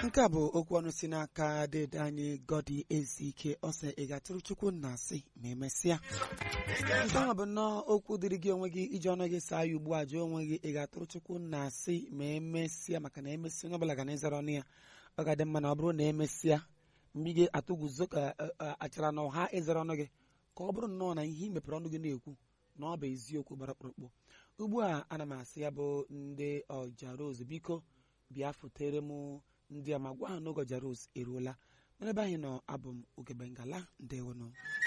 nke a bụ okwu ọnụ si n'aka dede anyị gọdi ezike ọsọ ị ga-atụrụ chukwu na asị ma emesịa nke ahụ bụ nnọọ okwu dịrị gị onwe gị iji ọnụ gị saa ya ugbu a jụọ onwe gị ị ga-atụrụ chukwu na asị ma emesịa maka na emesịa onye ọbụla ga na-ezere ọnụ ya ọ ga-adị mma na ọ bụrụ na emesịa mgbe ị ga-atụguzo ka achara na ọha ịzere ọnụ gị ka ọ bụrụ nnọọ na ihe ị mepere ọnụ gị na-ekwu na ọ bụ eziokwu gbara kpụrụkpụ ugbu a ana m asị ya bụ ndị ọja rose biko bịa futere m ndị a ma gwa ha n'oge ọja rose eruola n'ebe anyị nọ abụ m oge bengala ndewonụ